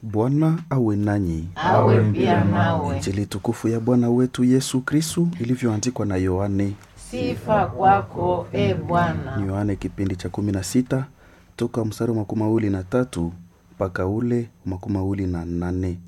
Bwana awe nanyi. awe pia nawe. Injili tukufu ya Bwana wetu Yesu Kristu ilivyoandikwa na Yohane. Sifa kwako e Bwana. Ni Yohane kipindi cha kumi na sita toka mstari wa makumi mawili na tatu mpaka ule makumi mawili na nane.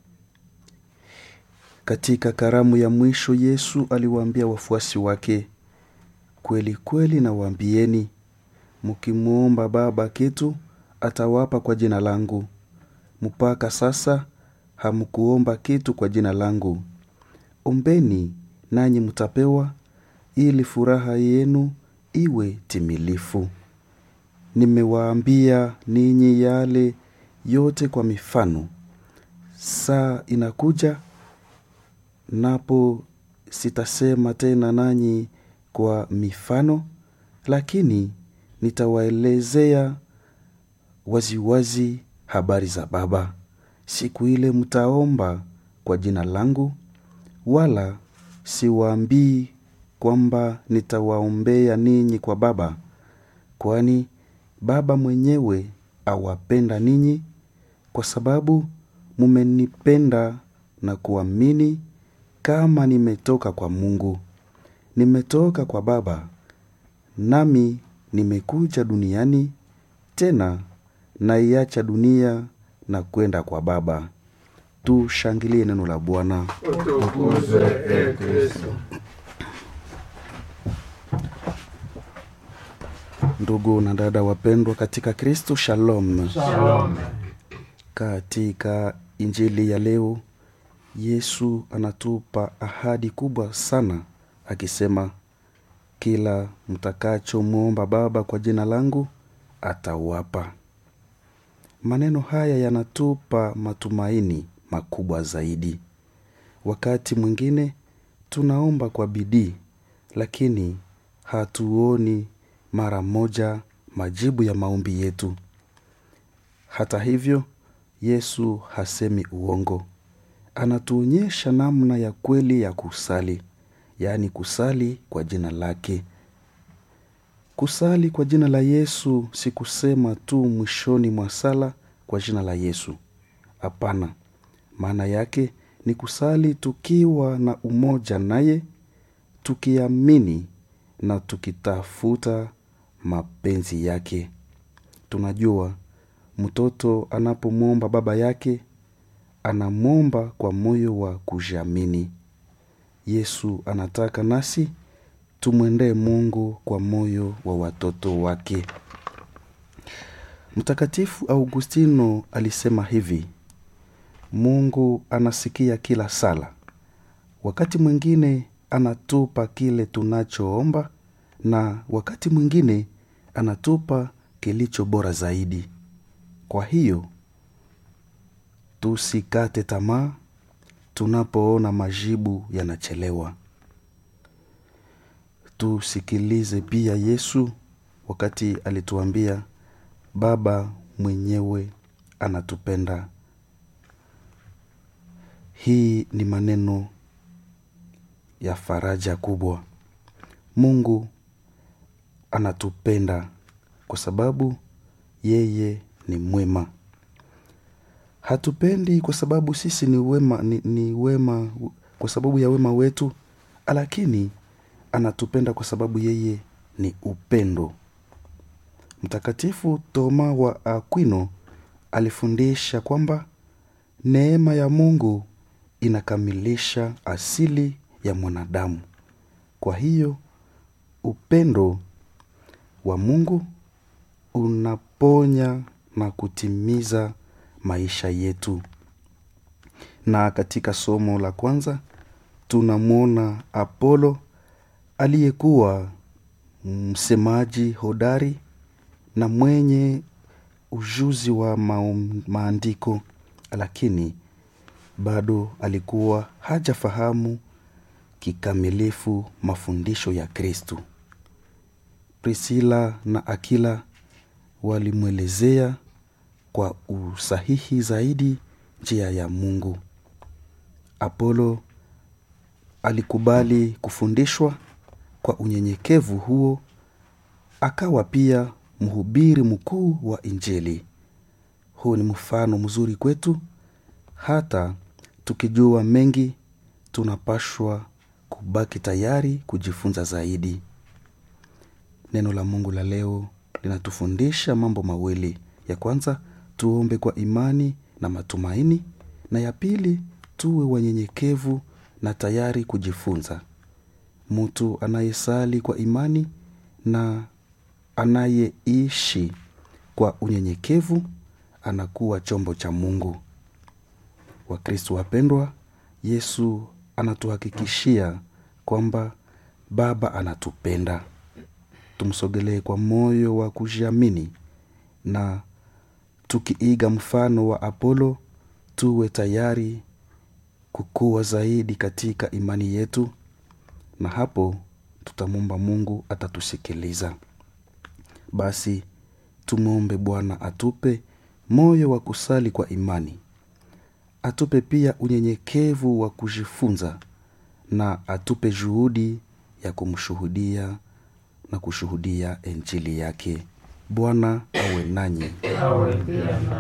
Katika karamu ya mwisho Yesu aliwaambia wafuasi wake, kweli kweli nawaambieni, mkimwomba Baba kitu atawapa kwa jina langu. Mpaka sasa hamkuomba kitu kwa jina langu. Ombeni nanyi mtapewa, ili furaha yenu iwe timilifu. Nimewaambia ninyi yale yote kwa mifano. Saa inakuja napo sitasema tena nanyi kwa mifano, lakini nitawaelezea waziwazi habari za Baba. Siku ile mtaomba kwa jina langu, wala siwaambii kwamba nitawaombea ninyi kwa Baba, kwani Baba mwenyewe awapenda ninyi, kwa sababu mumenipenda na kuamini kama nimetoka kwa Mungu. Nimetoka kwa Baba, nami nimekuja duniani, tena naiacha dunia na kwenda kwa Baba. Tushangilie neno la Bwana. utukuzwe e Kristo. Ndugu na dada wapendwa katika Kristo, shalom. Shalom. Katika injili ya leo, Yesu anatupa ahadi kubwa sana akisema, kila mtakachomwomba Baba kwa jina langu atawapa. Maneno haya yanatupa matumaini makubwa zaidi. Wakati mwingine tunaomba kwa bidii, lakini hatuoni mara moja majibu ya maombi yetu. Hata hivyo, Yesu hasemi uongo. Anatuonyesha namna ya kweli ya kusali, yaani kusali kwa jina lake. Kusali kwa jina la Yesu si kusema tu mwishoni mwa sala kwa jina la Yesu. Hapana, maana yake ni kusali tukiwa na umoja naye, tukiamini na tukitafuta mapenzi yake. Tunajua mtoto anapomwomba baba yake anamwomba kwa moyo wa kujiamini. Yesu anataka nasi tumwendee Mungu kwa moyo wa watoto wake. Mtakatifu Augustino alisema hivi: Mungu anasikia kila sala. Wakati mwingine anatupa kile tunachoomba na wakati mwingine anatupa kilicho bora zaidi. Kwa hiyo tusikate tamaa tunapoona majibu yanachelewa. Tusikilize pia Yesu wakati alituambia Baba mwenyewe anatupenda. Hii ni maneno ya faraja kubwa. Mungu anatupenda kwa sababu yeye ni mwema. Hatupendi kwa sababu sisi ni wema, ni, ni wema kwa sababu ya wema wetu, lakini anatupenda kwa sababu yeye ni upendo. Mtakatifu Toma wa Aquino alifundisha kwamba neema ya Mungu inakamilisha asili ya mwanadamu. Kwa hiyo upendo wa Mungu unaponya na kutimiza maisha yetu. Na katika somo la kwanza tunamwona Apolo aliyekuwa msemaji hodari na mwenye ujuzi wa maum- maandiko, lakini bado alikuwa hajafahamu kikamilifu mafundisho ya Kristu. Priscilla na Akila walimwelezea kwa usahihi zaidi njia ya Mungu. Apolo alikubali kufundishwa kwa unyenyekevu huo, akawa pia mhubiri mkuu wa Injili. Huu ni mfano mzuri kwetu hata tukijua mengi tunapashwa kubaki tayari kujifunza zaidi neno la mungu la leo linatufundisha mambo mawili ya kwanza tuombe kwa imani na matumaini na ya pili tuwe wanyenyekevu na tayari kujifunza mtu anayesali kwa imani na anayeishi kwa unyenyekevu anakuwa chombo cha mungu wakristo wapendwa yesu anatuhakikishia kwamba baba anatupenda tumsogelee kwa moyo wa kujiamini na tukiiga mfano wa apolo tuwe tayari kukua zaidi katika imani yetu na hapo tutamwomba mungu atatusikiliza basi tumwombe bwana atupe moyo wa kusali kwa imani atupe pia unyenyekevu wa kujifunza na atupe juhudi ya kumshuhudia na kushuhudia injili yake bwana awe nanyi awe pia na